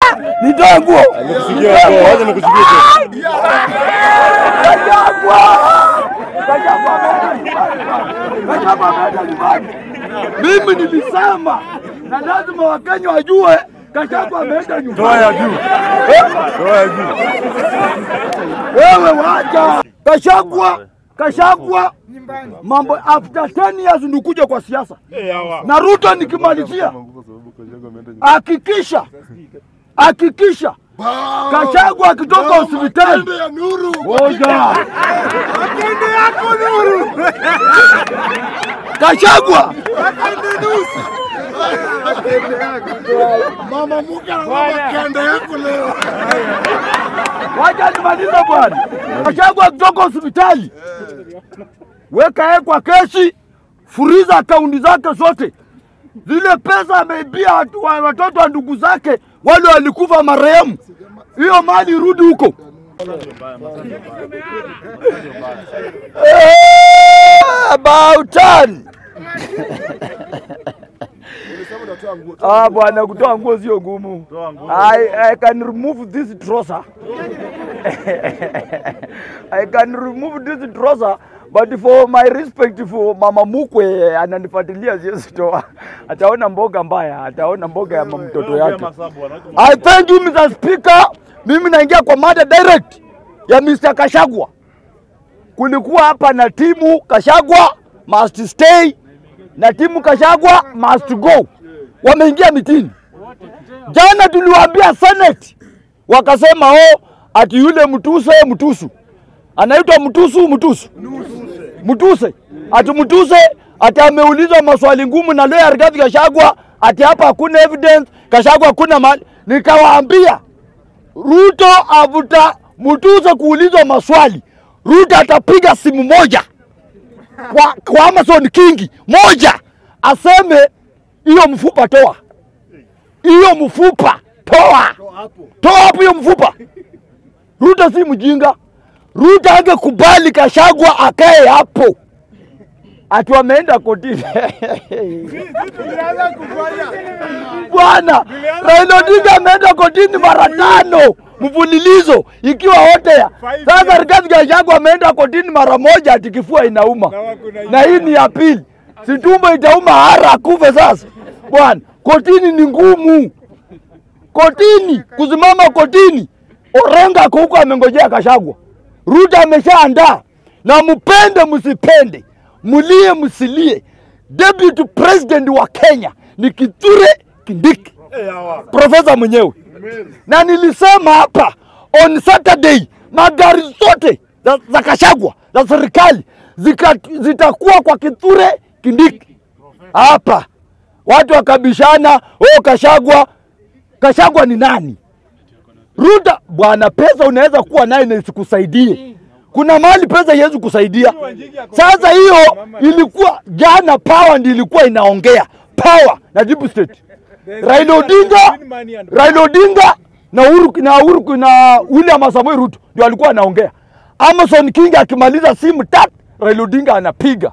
Nitoe nguo. Nikusikia nguo, wacha nikusikie tu. Kashagwa! Kashagwa ameenda nyumbani. Kashagwa ameenda nyumbani. Mimi nilisema na lazima Wakenya wajue Kashagwa ameenda nyumbani. Toa ya juu. Toa ya juu. Wewe wacha Kashagwa, Kashagwa mambo after 10 years ndikuja kwa siasa na Ruto nikimalizia, hakikisha hakikisha Kashagwa akitoka hospitali moja Kashagwa Mama Muke anaomba kende yako leo. wacha nimalize bwana. Kashagwa akitoka hospitali, weka yeye kwa kesi, furiza akaunti zake zote, zile pesa ameibia watu- wa- watoto wa ndugu zake wale walikufa marehemu, hiyo mali irudi huko. Eh, About turn. Ah, bwana kutoa nguo sio ngumu. I, I can remove this trouser. I can remove this trouser but for my respect for mama mukwe ananifuatilia siwezi toa. Ataona mboga mbaya, ataona mboga ya mtoto yake. I thank you Mr. Speaker. Mimi naingia kwa mada direct ya Mr. Kashagwa. Kulikuwa hapa na timu Kashagwa must stay na timu Kashagwa must go. Wameingia mitini. Jana tuliwaambia Senate wakasema oh, ati yule mtuse mtusu anaitwa mtusu mtusu mtuse ati mtuse ati ameulizwa maswali ngumu na lawyer Rigathi Gachagua ati hapa hakuna evidence, Gachagua hakuna mali. Nikawaambia Ruto avuta mtuse kuulizwa maswali, Ruto atapiga simu moja kwa, kwa Amazon Kingi moja aseme hiyo mfupa toa, hiyo mfupa toa, toa hapo hiyo mfupa. Ruto si mjinga. Ruto angekubali Kashagwa akae hapo, ati wameenda kotini bwana. Raila Odinga ameenda kotini mara tano mfululizo ikiwa wote ya sasa. Rigathi Gachagua ameenda kotini mara moja, ati kifua inauma, na hii ni ya pili. Si tumbo itauma hara akufe sasa bwana. Kotini ni ngumu, kotini kusimama kotini. Orenga ako huko amengojea Kashagwa. Ruto ameshaandaa na mpende msipende, mlie msilie, deputy president wa Kenya ni Kithure Kindiki, profesa mwenyewe. Na nilisema hapa on Saturday magari zote za, za Kashagwa za serikali zika- zitakuwa kwa Kithure Kindiki hapa. Watu wakabishana, oh, Kashagwa Kashagwa ni nani? Ruta bwana, pesa unaweza kuwa naye na isikusaidie. Kuna mahali pesa iwezi kusaidia. Sasa hiyo ilikuwa jana, power ndi ilikuwa inaongea power na deep state. Raila Odinga, Raila Odinga na Uhuru na Uhuru na William Samoei Ruto ndio alikuwa anaongea. Amason King akimaliza simu tatu, Raila Odinga anapiga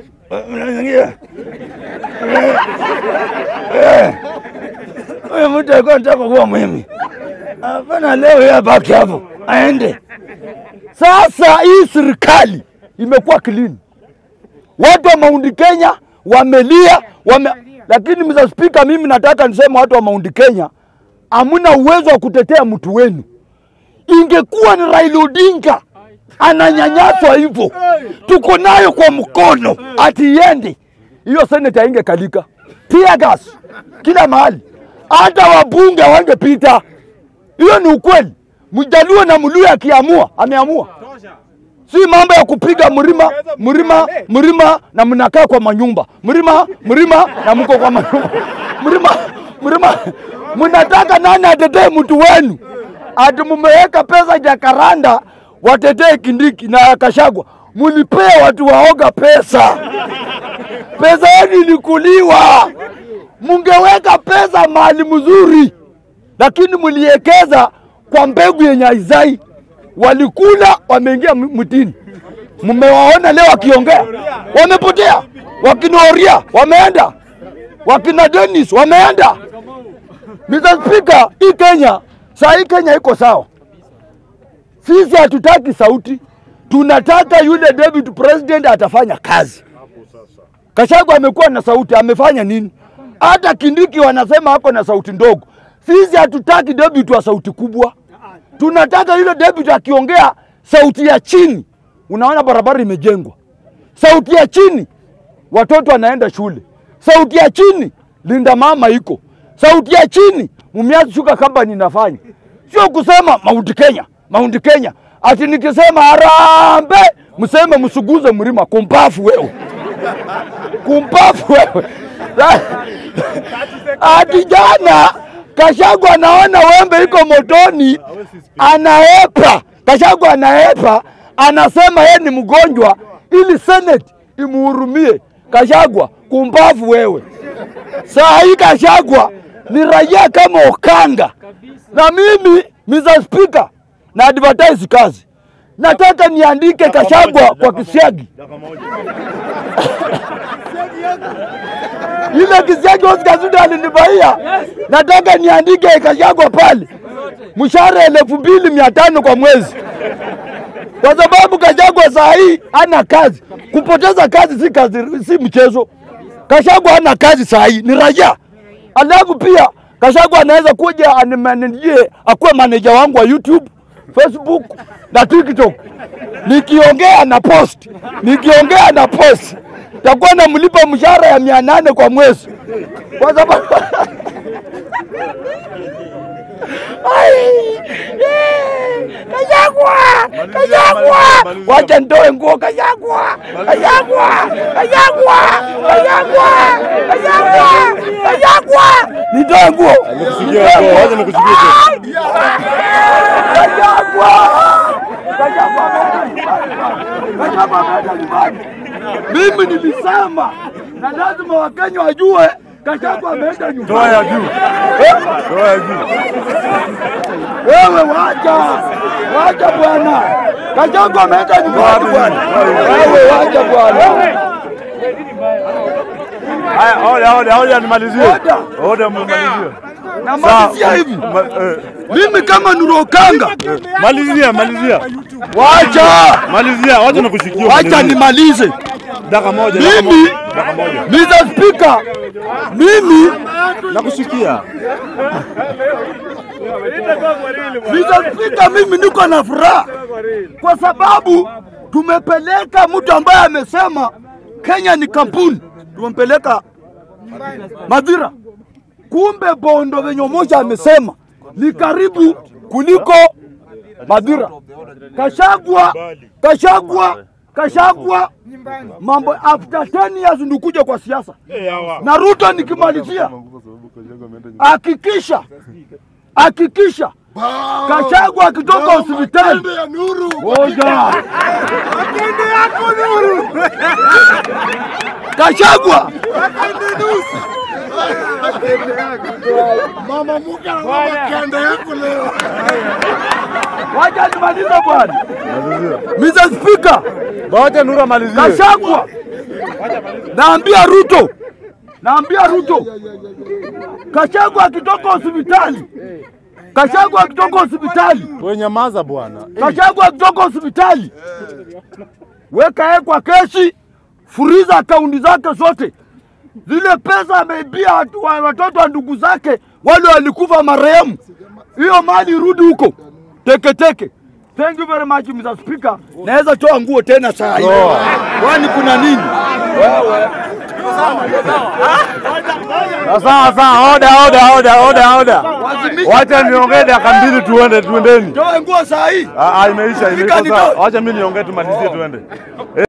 huyo mtu alikuwa anataka kuwa mimi. Hapana, leo yeye abaki hapo aende. Sasa hii serikali imekuwa clean, watu wa Mount Kenya wamelia wame... Lakini Mr. Speaker, mimi nataka niseme watu wa Mount Kenya hamuna uwezo wa kutetea mtu wenu. Ingekuwa ni Raila Odinga ananyanyaswa hivyo, tuko nayo kwa mkono, ati iende hiyo seneta ingekalika tear gas kila mahali, hata wabunge wangepita. Hiyo ni ukweli. Mjaluo na Mluya akiamua ameamua, si mambo ya kupiga mlima mlima mlima na mnakaa kwa manyumba mlima mlima na mko kwa manyumba mlima mlima. Mnataka nani atetee mtu wenu? Ati mumeweka pesa Jakaranda watetee Kindiki na Kashagwa, mulipea watu waoga pesa. Pesa yenu ilikuliwa, mungeweka pesa mahali mzuri, lakini mliekeza kwa mbegu yenye haizai. Walikula, wameingia m- mtini. Mmewaona leo wakiongea, wamepotea. Wakina Oria wameenda, wakina Dennis wameenda. Mr. Speaker, hii Kenya saa hii Kenya iko sawa. Sisi hatutaki sauti, tunataka yule deputy president atafanya kazi. Kashagu amekuwa na sauti, amefanya nini? Hata Kindiki wanasema ako na sauti ndogo. Sisi hatutaki deputy wa sauti kubwa, tunataka yule deputy akiongea sauti ya chini. Unaona barabara imejengwa, sauti ya chini, watoto wanaenda shule, sauti ya chini, linda mama iko, sauti ya chini, Mumias Sugar Company inafanya, sio kusema Mount Kenya, Mount Kenya ati nikisema harambe mseme msuguze mlima. Kumpafu wewe, kumpafu wewe. Ati jana Kashagu anaona wembe iko motoni, anaepa. Kashagu anaepa, anasema yeye ni mgonjwa ili Senate imuhurumie. Kashagwa, kumbavu wewe. Saa hii Kashagwa ni raia kama Okanga, na mimi Mr. Speaker na advertise kazi, nataka niandike Kashagwa kwa kisiagi ile kisiagi Oscar Sudi alinibaia, nataka niandike Kashagwa pale, mshahara elfu mbili mia tano kwa mwezi, kwa sababu Kashagwa saa hii hana kazi. Kupoteza kazi si kazi, si mchezo. Kashagwa hana kazi saa hii, ni raia. Alafu pia Kashagwa anaweza kuja animanijie akuwe maneja wangu wa YouTube, Facebook na TikTok. Nikiongea na post, nikiongea na post, takuwa namlipa mshahara ya mia nane kwa mwezi kwa sababu Ai, eh, Kashagwa, Kashagwa, wacha nitoe nguo Kashagwa, Kashagwa, Kashagwa, Kashagwa, Kashagwa, Kashagwa, nitoe nguo Nikusikia hapo, wacha nikusikie tu. Kashagwa, Kashagwa ameenda nyumbani. Kashagwa ameenda nyumbani. Mimi nilisema na lazima Wakenya wajue Kashagwa ameenda nyumbani. Toa ya juu. Toa ya juu. Wewe wacha, wacha bwana. Kashagwa ameenda nyumbani bwana. Wewe wacha bwana. Haya, oda, oda, oda nimalizie. Oda. Oda mmalizie. Na malizia hivi, Ma- eh, mimi kama Nurokanga, Malizia, malizia. wacha Malizia, wacha nikushikie. wacha umalizie. nimalize. Dakika moja, dakika Mimi moja. Dakika moja. Mr. Speaker, mimi Nakusikia. Mr. Speaker, mimi niko na furaha kwa sababu tumepeleka mtu ambaye amesema Kenya ni kampuni, tumempeleka Madhira. Kumbe Bondo venye moja amesema ni karibu kuliko Madhira. Kashagwa, Kashagwa, Kashagwa, mambo after 10 years ndikuja kwa siasa na Ruto nikimalizia, hakikisha hakikisha Kashagwa akitoka hospitali Pembe ya nuru. moja, Pembe yako nuru. Kashagwa Mama Muka na mama kende yako leo. wacha nimalize bwana. Mr. Speaker, Wacha Nura malizie. Kashagwa naambia Ruto, naambia Ruto, Kashagwa akitoka hospitali, Kashagwa akitoka hospitali Wewe nyamaza bwana. Kashagwa akitoka hospitali, weka yeye kwa kesi, furiza akaunti zake zote, zile pesa ameibia watu- wa- watoto wa ndugu zake wale walikufa marehemu, hiyo mali irudi huko teketeke. Thank you very much Mr. Speaker. Naweza toa nguo tena saa hii, kwani kuna nini? Sawa sawa, oda, oda, oda, oda, oda. Wazimisha Wacha niongee dakika mbili tuende, tuendeni. toa nguo saa hii. Ah, ah, imeisha, imeisha Fika sawa. nitoe. Wacha mimi niongee tumalizie tuende.